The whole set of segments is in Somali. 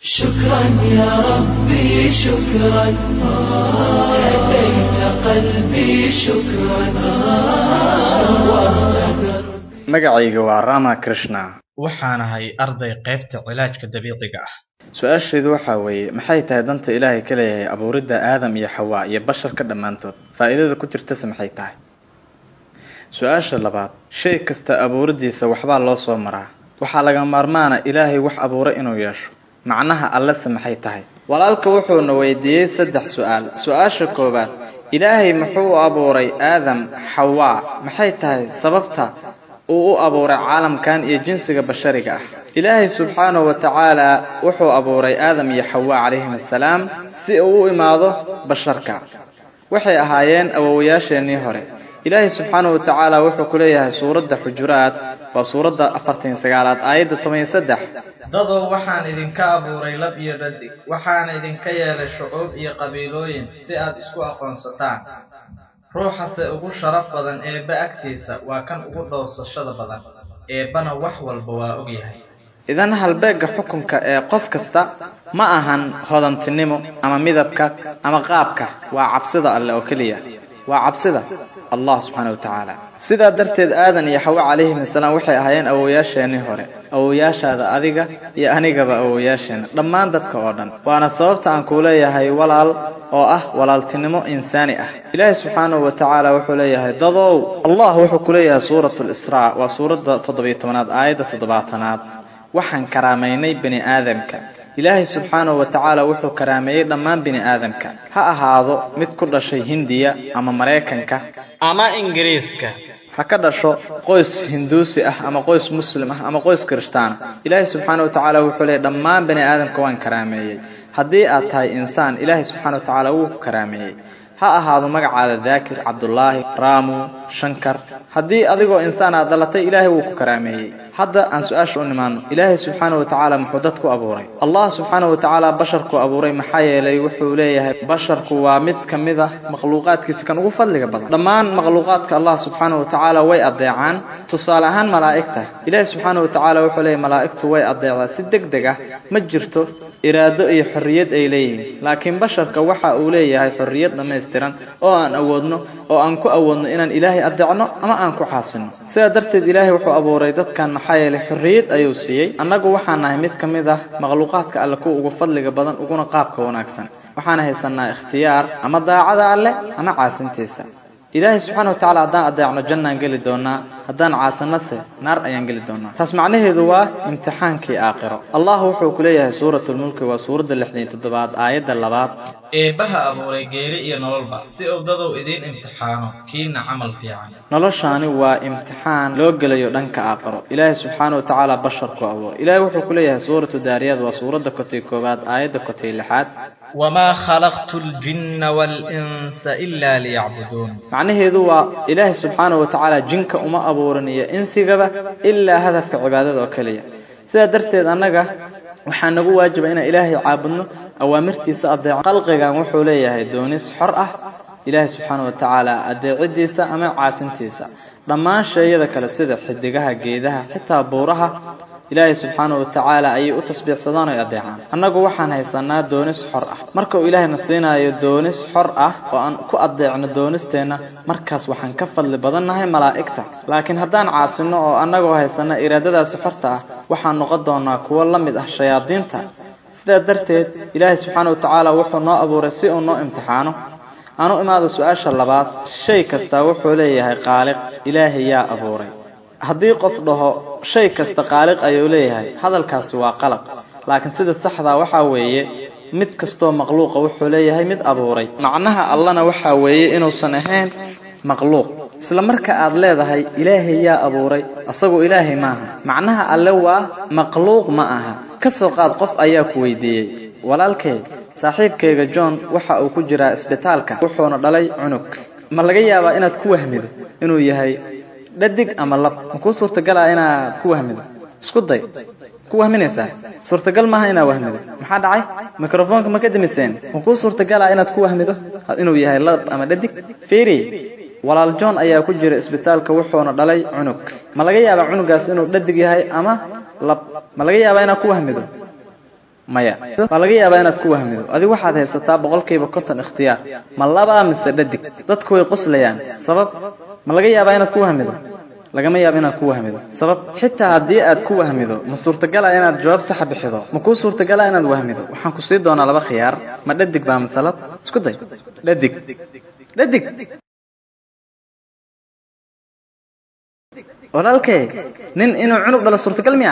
شكرا يا ربي شكرا هديت قلبي شكرا نورت دربي magacayga waa rama krishna waxaan ahay arday qaybta cilaajka dabiiciga ah su-aashaydu waxaa weeye maxay tahay danta ilaahay ka leeyahay abuuridda aadam iyo xawaa iyo basharka dhammaantood faa'iidada ku jirtase maxay tahay su-aasha labaad shay kasta abuuriddiisa waxbaa loo soo maraa waxaa laga maarmaana ilaahay wax abuuray inuu yeesho macnaha allese maxay tahay walaalka wuxuuna weydiiyey saddex su-aal su-aasha koowaad ilaahay muxuu u abuuray aadam xawaa maxay tahay sababta uu u abuuray caalamkan iyo jinsiga bashariga ah ilaahay subxaanahu wa tacaala wuxuu abuuray aadam iyo xawaa calayhim assalaam si uu u imaado basharka waxay ahaayeen awowayaasheenii hore ilaahay subxaanahu wa tacaala wuxuu ku leeyahay suuradda xujuraad waa suuradda afartan sagaalaad aayadda toban iyo saddex dadow waxaan idinka abuuray lab iyo dhadig waxaana idinka yeelay shucuub iyo qabiilooyin si aad isku aqoonsataan ruuxase ugu sharaf badan eebba agtiisa waa kan ugu dhowrsashada badan eebbana wax walba waa ogyahay idan halbeegga xukunka ee qof kasta ma ahan hodantinimo ama midabka ama qaabka waa cabsida alle oo keliya waa cabsida allah subxaana wa tacaala sidaa darteed aadan iyo xawa calayhim assalaam waxay ahaayeen awowayaasheenii hore awowayaashaada adiga iyo anigaba awowayaasheena dhammaan dadka oo dhan waana sababta aan kuu leeyahay walaal oo ah walaaltinimo insaani ah ilaahay subxaanahu wa tacaala wuxuu leeyahay dadow allah wuxuu ku leeyahay suuratu lisraa waa suuradda toddobiyo tobanaad aayadda toddobaatanaad waxaan karaamaynay bini aadamka ilaahay subxaanahu wa tacaala wuxuu karaameeyey dhammaan bini aadamka ha ahaado mid ku dhashay hindiya ama maraykanka ama ingiriiska ha ka dhasho qoys hinduusi ah ama qoys muslim ah ama qoys kirishtaana ilaahay subxaanahu wa tacaala wuxuu leeyay dhammaan bini aadamka waan karaameeyey haddii aad tahay insaan ilaahay subxaana wa tacaala wuu ku karaameeyey ha ahaado magacaada daakir cabdulaahi raamu shankar haddii adigoo insaan aad dhalatay ilaahay wuu ku karaameeyey hadda aan su-aasha u nimaano ilaahay subxaana wa tacaala muxuu dadku abuuray allah subxaana wa tacaala basharku abuuray maxaa yeelay wuxuu leeyahay basharku waa mid ka mid ah makhluuqaadkiisa kan ugu fadliga badan dhammaan makhluuqaadka allah subxaana wa tacaala way adeecaan tusaale ahaan malaa'igta ilaahay subxaana wa tacaala wuxuu leeyahay malaa'igtu way adeecdaa si deg deg ah ma jirto iraado iyo xorriyad ay leeyihiin laakiin basharka waxa uu leeyahay xorriyad dhammaystiran oo aan awoodno oo aan ku awoodno inaan ilaahay adeecno ama aan ku xaasinno sidaa darteed ilaahay wuxuu abuuray dadkan maxaa yeelay xorriyad ayuu siiyey annagu waxaan nahay mid ka mid ah makhluuqaadka alle kuwa ugu fadliga badan uguna qaabka wanaagsan waxaan haysanaa ikhtiyaar ama daacada alleh ama caasintiisa ilaahay subxaana wa tacala haddaan adeecno jannaan geli doonaa haddaan caasanase naar ayaan geli doonaa taas macnaheedu waa imtixaankii aakhiro allah wuxuu ku leeyahay suuratulmulki waa suuradda lixdan toddobaad aayadda labaad eebbaha abuuray geeri iyo nololba si uu dadow idiin imtixaano kiina camal fiican noloshaani waa imtixaan loo gelayo dhanka aakhiro ilaahay subxaana wa tacaala basharku abuuray ilaahay wuxuu ku leeyahay suuratu daariyaad waa suuradda kotay koowaad aayadda kotay lixaad wamaa khalaqtu ljinna waalinsa ilaa liyacbuduun macnaheedu waa ilaahay subxaana wa tacaala jinka uma abuurin iyo insigaba ilaa hadafka cibaadada oo keliya sidaa darteed annaga waxaa nagu waajiba inaan ilaahay caabudno awaamirtiisa adeeco khalqigan wuxuu leeyahay doonis xor ah ilaahay subxaana wa tacaala adeecidiisa ama caasintiisa dhammaan sheeyada kale sida xidigaha geedaha xitaa buuraha ilaahay subxaana wa tacaala ayay u tasbiixsadaan oy adeecaan annagu waxaan haysanaa doonis xor ah marka uu ilaahayna siinaayo doonis xor ah oo aan ku adeecno doonisteenna markaas waxaan ka fadli badannahay malaa'igta laakiin haddaan caasinno oo annagoo haysana iraadadaasi xorta ah waxaan noqon doonaa kuwo la mid ah shayaadiinta sidaa darteed ilaahay subxaana wa tacaala wuxuu noo abuuray si uu noo imtixaano aan u imaado su-aasha labaad shay kastaa wuxuu leeyahay qaaliq ilaahay yaa abuuray haddii qof dhaho shay kasta qaaliq ayuu leeyahay hadalkaasi waa qalad laakiin sida saxdaa waxaa weeye mid kastoo makhluuqa wuxuu leeyahay mid abuuray macnaha allana waxaa weeye inuusan ahayn makhluuq isla marka aad leedahay ilaahay yaa abuuray asagu ilaahay maaha macnaha alle waa makhluuq ma aha ka soo qaad qof ayaa ku weydiiyey walaalkay saaxiibkayga john waxa uu ku jiraa isbitaalka wuxuuna dhalay cunug ma laga yaabaa inaad ku wahmido inuu yahay dhadig ama lab ma kuu suurtagalaa inaad ku wahmido isku day ku wahminaysaa suurtagal maaha inaad wahmido maxaa dhacay mikrofoonka ma ka demiseen ma kuu suurtagalaa inaad ku wahmido inuu yahay lab ama dhadig fiiri walaal john ayaa ku jira isbitaalka wuxuuna dhalay cunug ma laga yaabaa cunugaas inuu dhadig yahay ama lab ma laga yaabaa inaad ku wahmido maya waa laga yaabaa inaad ku wahmido adigu waxaad haysataa boqolkiiba konton ikhtiyaar ma labaa mise dhadig dadku way qoslayaan sabab ma laga yaabaa inaad ku wahmido lagama yaabo inaad ku wahmido sabab xitaa haddii aad ku wahmido ma suurtagala inaad jawaab saxa bixido ma kuu suurtagala inaad wahmido waxaan ku sii doonaa laba khiyaar ma dhadig baa masalad isku day dhadig dhadig walaalkay nin inuu cunug dhalo suurtagal miya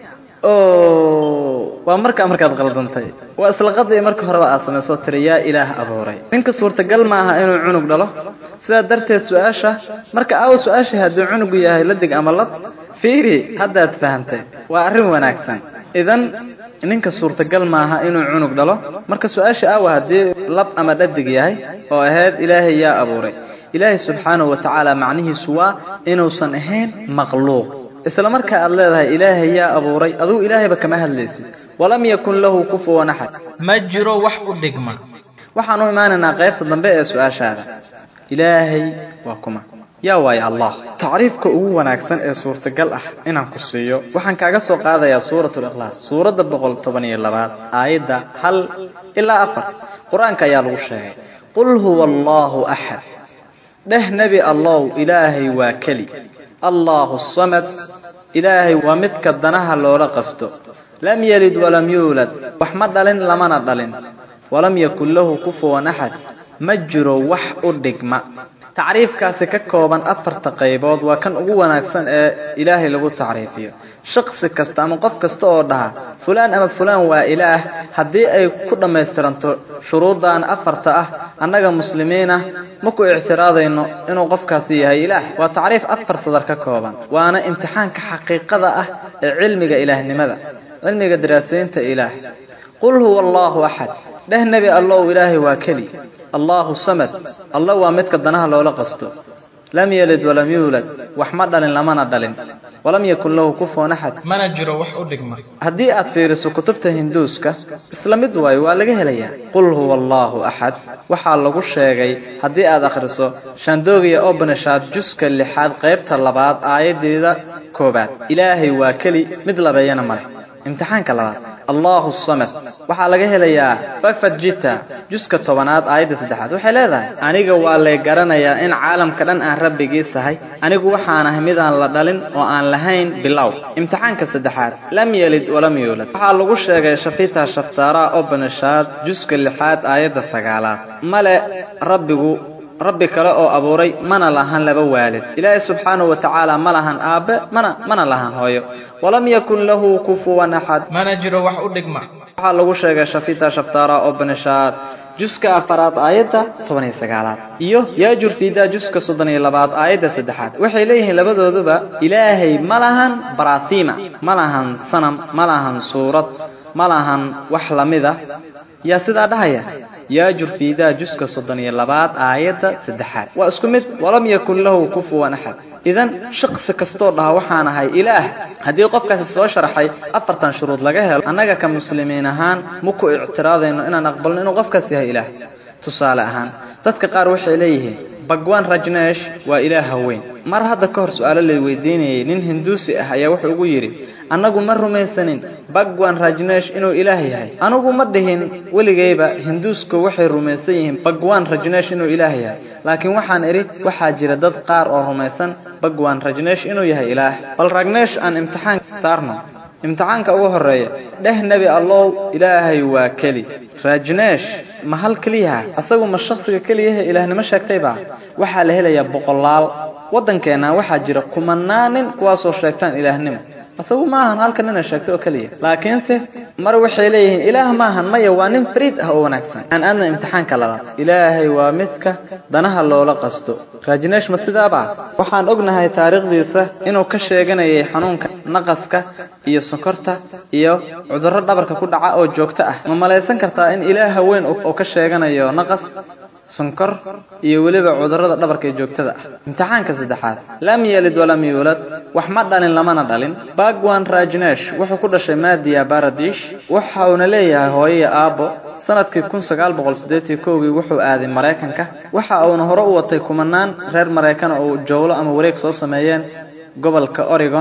oo waa markaa markaad qaldantay waa isla qadii marka horeba aad samaysoo tiri yaa ilaah abuuray ninka suurtagal ma aha inuu cunug dhalo sidaa darteed su-aasha marka aawo su-aashii haddii cunugu yahay ladig ama lab fiiri haddaad fahantay waa arrin wanaagsan idan ninka suurtagal maaha inuu cunug dhalo marka su-aasha aawa haddii lab ama dhadig yahay oo ahayd ilaahay yaa abuuray ilaahay subxaanahu wa tacaala macnihiisu waa inuusan ahayn makhluuq isla marka aad leedahay ilaahay yaa abuuray adugu ilaahayba kama hadlaysid walam yakun lahu kufuwan axad ma jiro wax u dhigma waxaan u imaanaynaa qaybta dambe ee su-aashaada ilaahay waa kuma yaa waaye allah tacriifka ugu wanaagsan ee suurtagal ah inaan ku siiyo waxaan kaaga soo qaadayaa suurat likhlaas suuradda boqol toban iyo labaad aayadda hal ilaa afar qur-aanka ayaa lagu sheegay qul huwa allahu axad dheh nebi allow ilaahay waa keli allahu samad ilaahay waa midka danaha loola qasto lam yelid walam yuulad wax ma dhalin lamana dhalin walam yakun lahu kufuwan axad ma jiro wax u dhigma tacriifkaasi ka kooban afarta qaybood waa kan ugu wanaagsan ee ilaahay lagu tacriifiyo shaqsi kasta ama qof kasta oo dhaha fulaan ama fulaan waa ilaah haddii ay ku dhammaystiranto shuruuddan afarta ah annaga muslimiinah ma ku ictiraadayno inuu qofkaasi yahay ilaah waa tacriif afar sadar ka kooban waana imtixaanka xaqiiqada ah ee cilmiga ilaahnimada cilmiga daraasaynta ilaah qul huwa allahu axad dheh nebi allow ilaahay waa keli allahu samad alla waa midka danaha loola qasto lam yelid walam yuulad wax ma dhalin lamana dhalin walam yakun lahu kufuwan axad mana jiro wax u dhigma haddii aad fiiriso kutubta hinduuska isla mid waayo waa laga helayaa qul huwa allahu axad waxaa lagu sheegay haddii aad akhriso shandogiya obanishad juska lixaad qaybta labaad aayadeeda koobaad ilaahay waa keli mid labeeyana maleh imtixaanka labaad allahu samad waxaa laga helayaa bagfad jita juska tobanaad aayadda saddexaad waxay leedahay aniga waa lay garanayaa in caalamka dhan aan rabbigiisahay anigu waxaan ahay midaan la dhalin oo aan lahayn bilow imtixaanka saddexaad lam yelid walam yuulad waxaa lagu sheegay shafita shaftaara obanishad juska lixaad aayadda sagaalaad male rabbigu rabbi kale oo abuuray mana lahan laba waalid ilaahay subxaanahu wa tacaala ma lahan aabbe mana mana lahan hooyo walam yakun lahu kufuwan axad mana jiro wax u dhigma waxaa lagu sheegay shafita shaftaara oo banishaad juska afaraad aayadda toban iyo sagaalaad iyo yaajur fiida juska soddon iyo labaad aayadda saddexaad waxay leeyihiin labadooduba ilaahay ma lahan barathima ma lahan sanam ma lahan suurad ma lahan wax lamida yaa sidaa dhahaya yaajur fiidaa juska soddon iyo labaad aayadda saddexaad waa isku mid walam yakun lahu kufuwan axad idan shaqsi kastoo dhaha waxaan ahay ilaah haddii qofkaasi soo sharxay afartan shuruud laga helo annaga ka muslimiin ahaan ma ku ictiraadayno inaan aqbalno inuu qofkaas yahay ilaah tusaale ahaan dadka qaar waxay leeyihiin bagwan rajneesh waa ilaah haweyn mar hadda ka hor su-aalo lay weydiinayay nin hinduusi ah ayaa wuxuu ugu yidhi annagu ma rumaysanin bagwan rajneesh inuu ilaah yahay anugu ma dhihin weligayba hinduusku waxay rumaysan yihiin bagwan rajneesh inuu ilaah yahay laakiin waxaan idhi waxaa jira dad qaar oo rumaysan bagwan rajneesh inuu yahay ilaah bal ragneesh aan imtixaan saarno imtixaanka ugu horeeya dheh nebi allow ilaahay waa keli rajneesh ma hal keliyaha asagu ma shakhsiga keliyahe ilaahnimo sheegtayba waxaa la helayaa boqolaal waddankeenna waxaa jira kumanaan nin kuwaasoo sheegtaan ilaahnimo asagu ma ahan halka nina sheegto oo keliya laakiinse mar waxay leeyihiin ilaah maahan maya waa nin fariid ah oo wanaagsan aan aadna imtixaanka labaad ilaahay waa midka danaha loola qasto rajneesh ma sidaaba waxaan ognahay taariikhdiisa inuu ka sheeganayay xanuunka naqaska iyo sokorta iyo cudurro dhabarka ku dhaca oo joogto ah ma malaysan kartaa in ilaah haweyn uu ka sheeganayo naqas sonkor iyo weliba cudurrada dhabarka ee joogtada ah imtixaanka saddexaad lam yelid walam yuulad wax ma dhalin lamana dhalin bagwan rajneesh wuxuu ku dhashay maadiya baradish waxa uuna leeyahay hooyaya aabbo sanadkii kun sagaal boqol siddeetii kowgii wuxuu aaday maraykanka waxa uuna hore u watay kumanaan reer maraykana oo jowlo ama wareeg soo sameeyeen gobolka oregon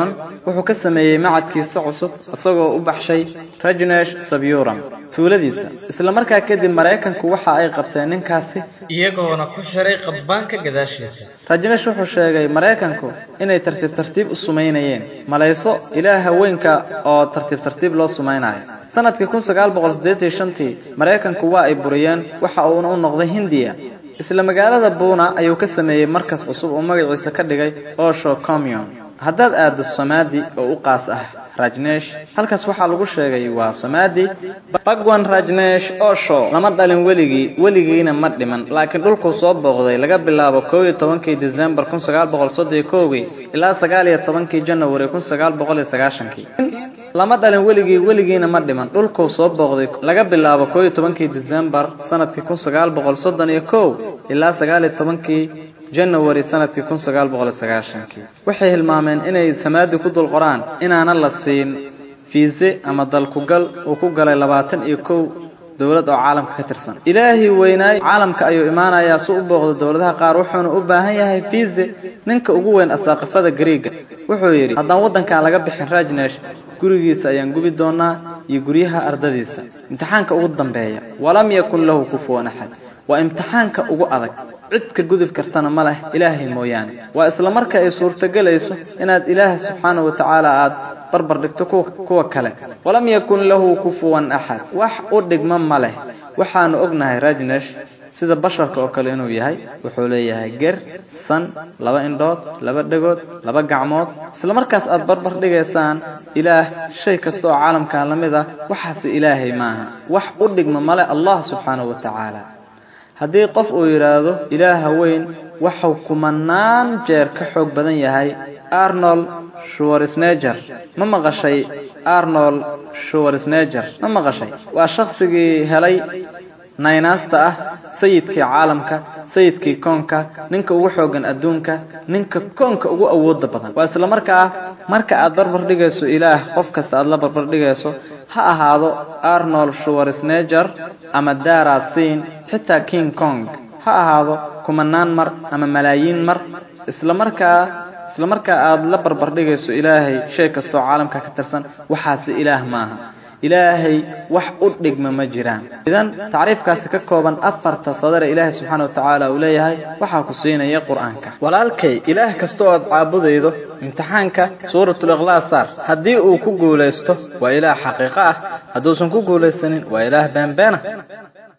wuxuu ka sameeyey macadkiisa cusub isagoo u baxshay rajnesh sabyuram tuuladiisa isla markaa kadib maraykanku waxa ay qabteen ninkaasi iyagoona ku xiray qadbaanka gadaashiisa rajnesh wuxuu sheegay maraykanku inay tartiib tartiib u sumaynayeen malayso ilaah haweenka oo tartiib tartiib loo sumaynayo sanadkii kun sagaal boqol siddeetan iyo shantii maraykanku waa ay buriyeen waxa uuna u noqday hindiya isla magaalada buuna ayuu ka sameeyey markas cusub oo magaciisa ka dhigay osho commun haddaad aaddo somaadi oo u qaas ah rajnesh halkaas waxaa lagu sheegay waa somaadi bagwan rajnesh osho lama dhalin weligii weligiina ma dhiman laakiin dhulkuu soo booqday laga bilaabo koob iyo tobankii decembar kun sagaal boqol soddon iyo kowgii ilaa sagaal iyo tobankii january kun sagaal boqol iyo sagaashankii lama dhalin weligii weligiina ma dhiman dhulkuu soo booqday laga bilaabo koob iyo tobankii decembar sanadkii kun sagaal boqol soddon iyo kow ilaa sagaal iyo tobankii january sanadkii kun sagaal boqol iyo sagaashankii waxay hilmaameen inay samaadi ku dul qoraan inaana la siin fiise ama dalkugal uu ku galay labaatan iyo kow dowlad oo caalamka ka tirsan ilaahii weynaay caalamka ayuu imaanayaa si u booqdo dowladaha qaar wuxuuna u baahan yahay fiise ninka ugu weyn asaaqifada gariiga wuxuu yidhi haddaan waddankan laga bixin rajnesh gurigiisa ayaan gubi doonaa iyo guryaha ardadiisa imtixaanka ugu dambeeya walam yakun lahu kufuwan axad waa imtixaanka ugu adag cid ka gudub kartana ma leh ilaahay mooyaane waa isla marka ay suurtogelayso inaad ilaah subxaana wa tacaala aad barbar dhigto kuwa kale walam yakun lahu kufuwan axad wax u dhigma ma leh waxaanu ognahay rajnesh sida basharka oo kale inuu yahay wuxuu leeyahay ger san laba indhood laba dhegood laba gacmood isla markaas aad barbar dhigaysaan ilaah shay kasta oo caalamkan la mid ah waxaase ilaahay maaha wax u dhigma male allah subxaanahu wa tacaala haddii qof uu yidhaahdo ilaaha weyn waxuu kumanaan jeer ka xoog badan yahay arnold shuwarsneger ma maqashay arnold shuwarsneger ma maqashay waa shaqsigii helay naynaasta ah sayidkii caalamka sayidkii koonka ninka ugu xoogan adduunka ninka koonka ugu awooda badan waa isla markaa marka aad barbar dhigayso ilaah qof kasta aad la barbar dhigayso ha ahaado arnold shuwarsneger ama dara siin xitaa king kong ha ahaado kumanaan mar ama malaayiin mar isla markaa isla markaa aad la barbar dhigayso ilaahay shay kastoo caalamka ka tirsan waxaase ilaah maaha ilaahay wax u dhigma ma jiraan idan tacriifkaasi ka kooban afarta sadare ilaahay subxaana wa tacaala uu leeyahay waxaa ku siinaya qur-aanka walaalkay ilaah kasta oo aad caabudaydo imtixaanka suuratul ikhlaas saar haddii uu ku guulaysto waa ilaah xaqiiqo ah hadduusan ku guulaysanin waa ilaah beenbeena